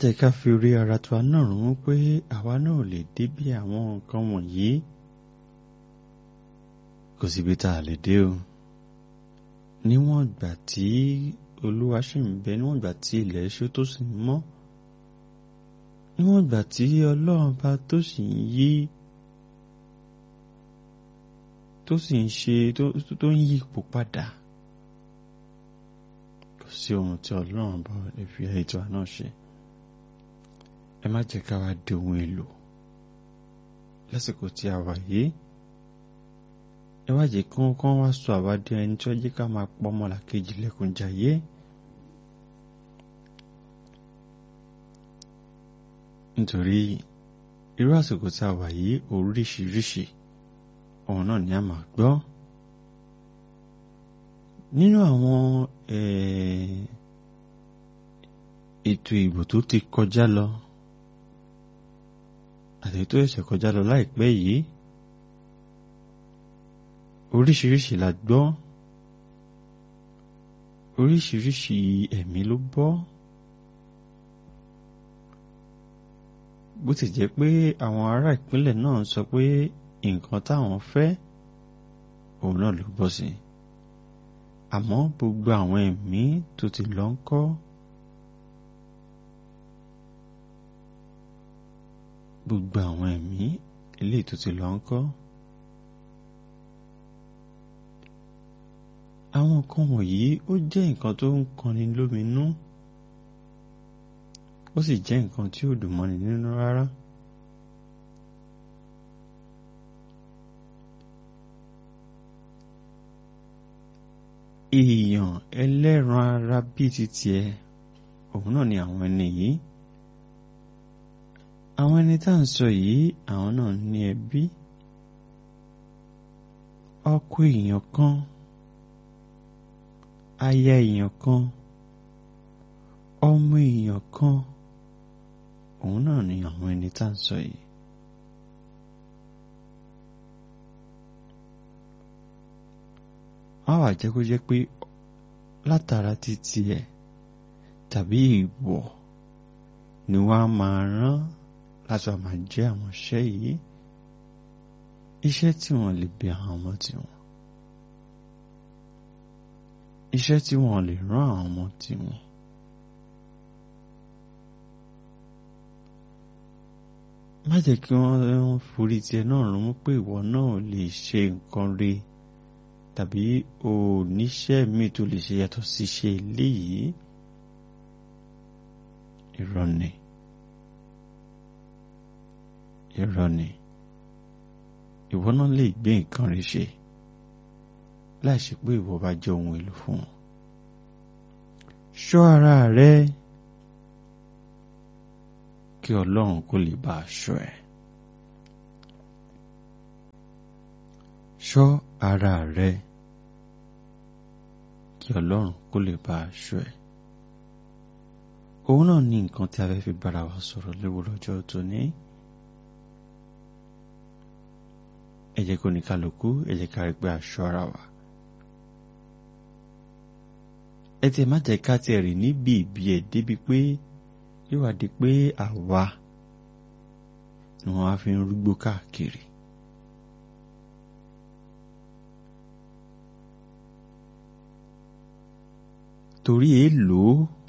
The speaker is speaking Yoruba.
jẹ́ ká fi orí ara tiwa náà rún pé àwa náà ò lè débi àwọn nǹkan wọ̀nyí kò síbi tá a lè dé o níwọ̀n ìgbà tí olúwa ṣì ń bẹ níwọ̀n ìgbà tí ilẹ̀ ṣú tó sì ń mọ́ níwọ̀n ìgbà tí ọlọ́run bá tó sì ń yí tó sì ń ṣe tó ń yí ipò padà kò sí ohun tí ọlọ́run bá lè fi ètò àná ṣe ẹ má jẹ́ ká wá di ohun èlò lásìkò tí a wà yìí ẹ wá jẹ́ kí wọ́n kàn wá sọ àwa di ẹni tí wọ́n jẹ́ ká máa pọ́ ọmọlàkejì lẹ́kùnjayé nítorí irú àsìkò tí a wà yìí oríṣiríṣi ohun náà ni a máa gbọ́ nínú àwọn ètò ìbò tó ti kọjá lọ àti tó ṣẹ̀ṣẹ̀ kọjá lọ láìpẹ́ yìí oríṣiríṣi la gbọ́ oríṣiríṣi ẹ̀mí ló bọ́ bó ti jẹ́ pé àwọn ará ìpínlẹ̀ náà sọ pé nǹkan táwọn fẹ́ òun náà ló bọ́ sí àmọ́ gbogbo àwọn ẹ̀mí tó ti lọ ń kọ́ gbogbo àwọn ẹ̀mí eléyìí tó ti lọ ń kọ́ àwọn nǹkan wọ̀nyí ó jẹ́ nǹkan tó ń kọni lóminú ó sì jẹ́ nǹkan tí ò dùn mọ́ni nínú rárá. èèyàn ẹlẹ́ran ara bíi ti tiẹ̀ òun náà ni àwọn ẹni yìí àwọn ẹni tá à ń sọ yìí àwọn náà ní ẹbí ọkọ èèyàn kan aya èèyàn kan ọmọ èèyàn kan òun náà ni àwọn ẹni tá à ń sọ yìí. wọ́n wà jẹ́ kó jẹ́ pé látara títí ẹ̀ tàbí ìwọ̀ ni wọ́n á máa rán láti wá máa jẹ́ àwọn iṣẹ́ yìí iṣẹ́ tí wọ́n lè bí àwọn ọmọ tiwọn iṣẹ́ tí wọ́n lè rán àwọn ọmọ tiwọn. má jẹ́ kí wọ́n forí tiẹ̀ náà rún pé ìwọ náà lè ṣe nǹkan rí tàbí o níṣẹ́ míì tó lè ṣe yàtọ̀ sí ṣe eléyìí irọ́ ni irọ́ ni ìwọ náà lè gbé nǹkan rí ṣe láìṣe pé ìwọ bá jẹ́ ohun èlò fún wọn ṣọ́ ara rẹ kí ọlọ́run kó lè bá aṣọ ẹ̀ ṣọ́ ara rẹ kí ọlọ́run kó lè bá aṣọ ẹ̀ òun náà ní nǹkan tí a fẹ́ fi bára wa sọ̀rọ̀ léwu lọ́jọ́ tóní ẹ jẹ́ kó ní kálukú ẹ jẹ́ ká rí pé aṣọ ara wa ẹ tiẹ̀ má jẹ́ ká tiẹ̀ rìn níbi ìbí ẹ̀ débi pé yóò wá di pé àwa ni wọ́n á fi ń rúgbó káàkiri. torí èèlò